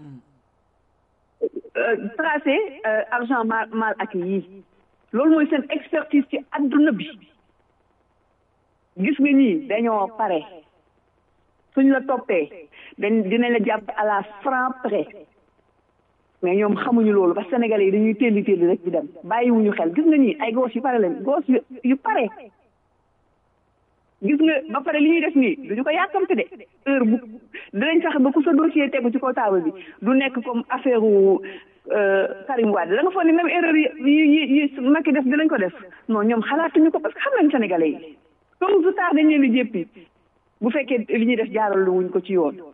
tracé argent mal mal acquis yi loolu mooy seen expertise ci adduna bi gis nga ñii dañoo pare suñ la toppee dañ dinañ la jàpp à la franc près mais ñoom xamuñu loolu parce que sénégalais yi dañuy telli telli rek di dem bàyyiwuñu xel gis nga ñii ay gos yu pare lañ gos yu yu pare gis nga ba pare li ñuy def nii duñu ko yàkkamte de heure bu dinañ fexe ba ku sa dossier tegu ci kaw table bi du nekk comme affaire wu Karim Wade da nga foog ni même erreur yi yi yi Macky def dinañ ko def non ñoom xalaatuñu ko parce que xam nañ sénégalais yi comme du tard dañ leen di jéppi bu fekkee li ñuy def jaaral wuñ ko ci yoon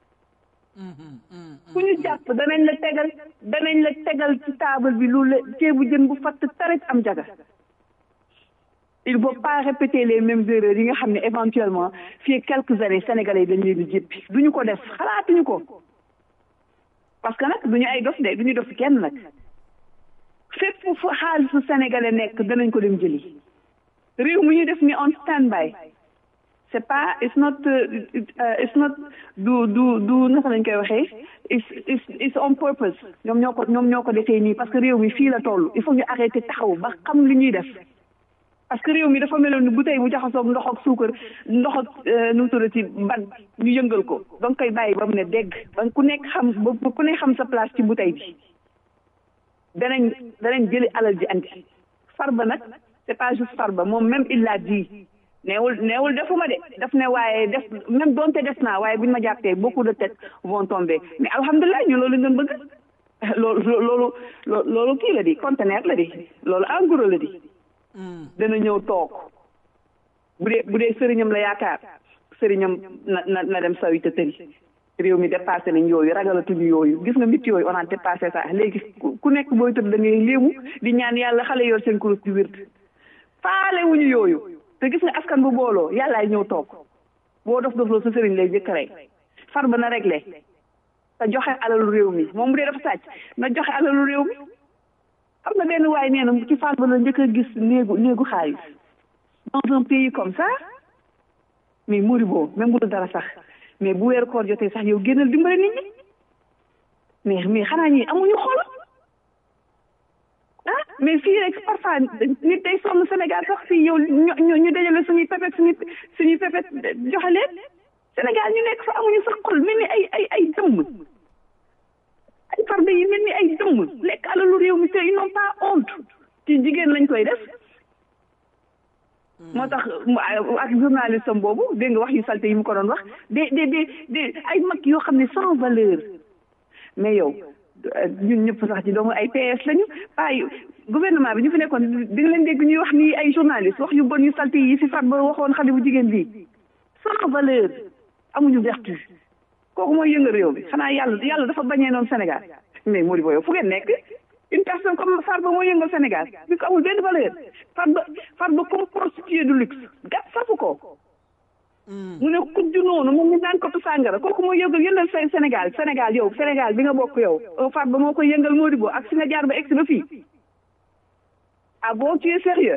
ku ñu jàpp danañ la tegal danañ la tegal ci table bi lu la ceebu jën bu fatt tarit am jaga il faut pas répéter les mêmes erreurs yi nga xam ne éventuellement fii quelques années sénégalais yi dañ leen di jéppi duñu ko def xalaatuñu ko parce que nag duñu ay dof de duñu dof kenn nag fépp fu xaalisu sénégalais nekk danañ ko dem jëli réew mi ñu def ni on stand by c'est pas it's not it's not du du du naka lañ koy waxee it's it's it's on purpose ñoom ñoo ko ñoom ñoo ko defee nii parce que réew mi fii la toll il faut ñu arrêter taxaw ba xam li ñuy def parce que réew mi dafa meloon ni bouteille bu jaxasoog ndox ak suukar ndox ak nu mu tuddati ban ñu yëngal ko donc koy bàyyi ba mu ne dégg ba ku nekk xam ba ku nekk xam sa place ci bouteille bi danañ danañ jëli alal ji andi farba nag c'est pas juste farba moom même il l'a dit neewul neewul defuma de daf ne waaye def même doonte def naa waaye buñ ma jàppee beaucoup de têtes vont tomber mais alhamdulilah ñu loolu ngeen bëgg loolu loolu loolu kii la di conteneur la di loolu en gros la di dana ñëw toog bu dee bu dee sëriñam la yaakaar sëriñam na na na dem sawi te tëri réew mi dépassé nañ yooyu ragalatuñu yooyu gis nga mit yooyu on a dépassé ça léegi ku nekk booy tëdd da ngay léemu di ñaan yàlla xale yor seen kurus di wér faale wuñu yooyu te gis nga askan bu booloo yàllaay ñëw toog boo dof dofloo sa sëriñ lay jëkk rey far ba na réglé te joxe alalu réew mi moom bu dee dafa sàcc na joxe alalu réew mi xam nga benn waay nee na ci far ba la njëkk a gis néegu néegu xaalis dans un pays comme ça mais Moribo même bu dul dara sax mais bu weeru koor jotee sax yow génnal dimbale nit ñi mais mais xanaa ñi amuñu xol ah mais fii rek parfois nit day sonn Sénégal sax fii yow ñu ñu dajale suñuy pépét suñuy suñuy pépét joxe leen Sénégal ñu nekk fa amuñu sax xol mel ni ay ay ay dëmm ay farde yi mel ni ay dëmm lekk alalu réew mi te ils n'ont pas honte ci jigéen lañ koy def moo tax ak journaliste am boobu dégg nga wax yu salte yi mu ko doon wax de de de de ay mag yoo xam ne sans valeur mais yow ñun ñëpp sax ci doomu ay PS lañu ay gouvernement bi ñu fi nekkoon di nga leen dégg ñuy wax ni ay journaliste wax yu bon yu salte yi fi fat ba waxoon xale bu jigéen bi sans valeur amuñu vertu kooku mooy yëngal réew bi xanaa yàlla yàlla dafa bañee noonu Sénégal mais Modibo yow fu ngeen nekk une personne comme Farba moo yëngal Sénégal bi ko amul benn valeur Farba Farba comme prostituée de luxe gàtt safu ko mu ne kujju noonu moom ñu naan ko tu sàngara kooku moo yëngal yëngal Sénégal Sénégal yow Sénégal bi nga bokk yow Farba moo koy yëngal Modibo ak si nga jaar ba egsi ba fii ah bon tu es sérieux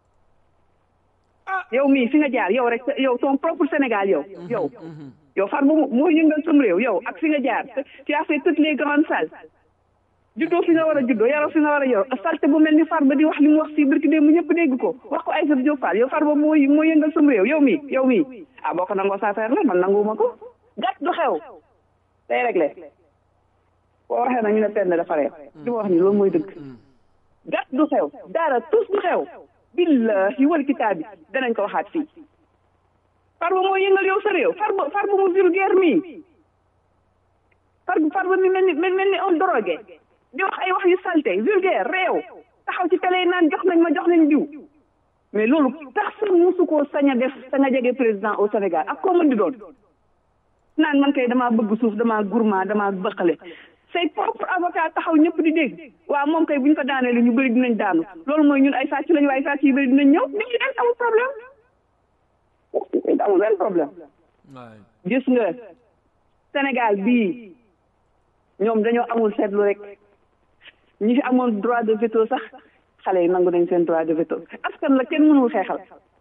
yow mii fi nga jaar yow rek yow ton propre Sénégal yow yow yow Farba moo yëngal sam réew yow ak fi nga jaar tu as fait toutes les grandes salles juddoo fi nga war a juddoo yaroo fi nga war a yaroo salte bu mel ni Farba di wax li mu wax si birki démb ñëpp dégg ko wax ko Aïssatou Diop Fall yow Farba moo moo yëngal sam réew yow mii yow mii ah boo ko nangoo sa affaire la man nanguwuma ko gàtt du xew day réglé boo waxee nag ñu ne penn dafa réew li ma wax ni loolu mooy dëgg gàtt du xew dara tus du xew billahi wal kitaab bi danañ ko waxaat fii Farba moo yëngal yow sa réew Farba Farba mu vulgaire mii Farba Farba mi mel ni mel ni on drogué di wax ay wax yu salte vulgaire réew taxaw ci télé naan jox nañ ma jox nañ diw mais loolu personne musu koo sañ a def sa nga jege président au Sénégal ak koo mën di doon naan man kay damaa bëgg suuf damaa gourmand damaa bëqale say propre avocat taxaw ñëpp di dégg waaw moom kay bu ñu ko daanee lu ñu bëri dinañ daanu loolu mooy ñun ay sàcc lañu waaye sàcc yu bëri dinañ ñëw nit ñi dañ amul problème amul benn problème gis nga Sénégal bii ñoom dañoo amul seetlu rek ñi fi amoon droit de veto sax xale yi nangu nañ seen droit de veto askan la kenn mënul xeexal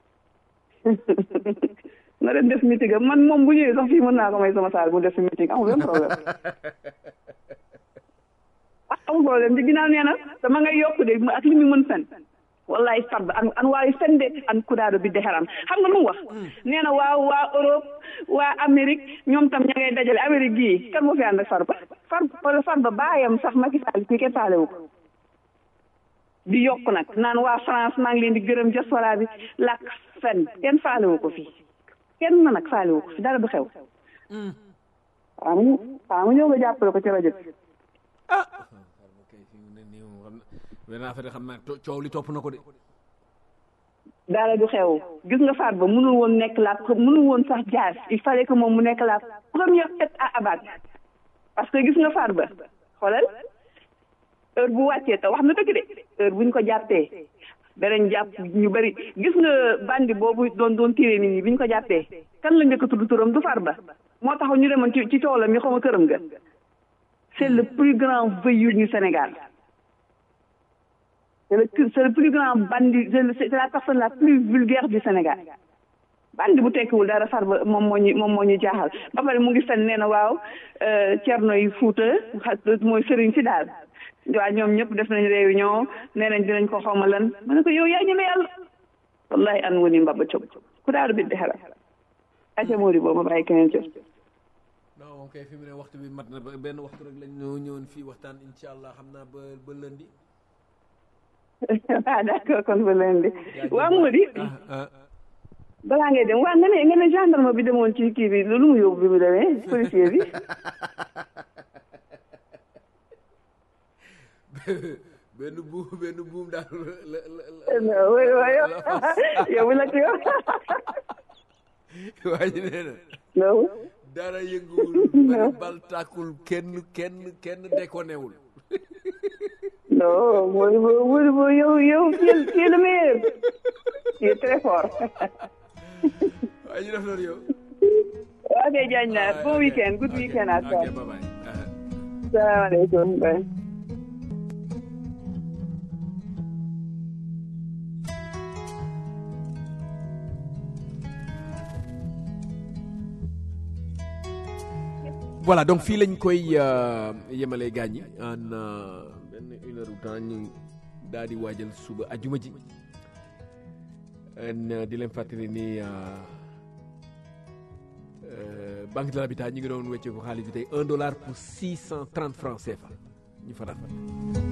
na dem def meeting am man moom bu ñëwee sax fii mën naa ko may sama saal mu def si meeting amul benn problème ah amul problème ci ginnaaw nee na dama ngay yokk de ak li mu mën fen wallahi farba an an waawi fende an kuɗaaɗo bidde haram xam nga lu mu wax nee na waaw waa Europe waa Amérique ñoom tam ña ngay dajale Amérique gii kan moo fi ànd ak farba farba farba baayam sax Macky Sall kii kenn faalewu ko di yokk nag naan waa France maa ngi leen di gërëm diaspora bi làkk fen kenn faalewu ko fi kenn nag faalewu ko fi dara du xew waaw mu waaw mu ñëw nga jàppale ko ci rajo bi kay fi mu ne nii moom xam na benn affaire xam naa to- coow li topp na ko de dara du xew gis nga faat ba mënul woon nekk la mënul woon sax jaas il fallait que moom mu nekk la première tête à abattre parce que gis nga faat ba xoolal heure bu wàccee te wax na dëgg de heure buñ ko jàppee danañ jàpp ñu bëri gis nga bandi boobu doon doon tiré nit ñi biñ ko jàppee kan la njëkk a tudd turam du far ba moo tax ñu demoon ci ci toolam mi xaw ma këram ga c'est le plus grand voyou du Sénégal c'est le c'est le plus grand bandit c'est le- c'est la personne la plus vulgaire du Sénégal bandi bu tekkiwul dara far ba moom moo ñu moom moo ñu jaaxal ba pare mu ngi fen nee na waaw cerno yi Fuuta xa- mooy sëriñ si daal waaw ñoom ñëpp def nañ réunion nee nañ dinañ ko xawma lan ma ne ko yow yaa ñeme yàlla wallahi an woni mbaba cob ku daal bidde xara aca moori boo ma bàyyi keneen cob non moom kay fi mu ne waxtu bi mat na ba benn waxtu rek lañ ñoo ñëwoon fii waxtaan incha allah xam naa ba ba lundi ah d'accord kon ba leen di waa Mody ah ah balaa ngay dem waa nga ne nga ne gendarme bi demoon ci kii bi lu mu yóbbu bi mu demee policier bi benn buum benn buum daal la la la oui oui yow bu la ci yow waa ji nee na non dara yënguwul bari bal tàkkul kenn kenn kenn dékonewul non mooy mooy mooy yow yow tu es tu es le meilleur tu es très fort waa ji def loolu yow ok Diagne naa bon week-end good weekend à toi ok bye bye ah. salaamaaleykum bye. voilà donc fii lañ koy euh, yemale gaañ ñi en euh, benn une heure de temps ñu daal di waajal suba ajuma ji en euh, di leen fàttali ni euh, euh, banque de l'habitat ñu ngi doon wecce ko xaalis bi tey un dollar pour six cent trente francs CFA ñu fa rafet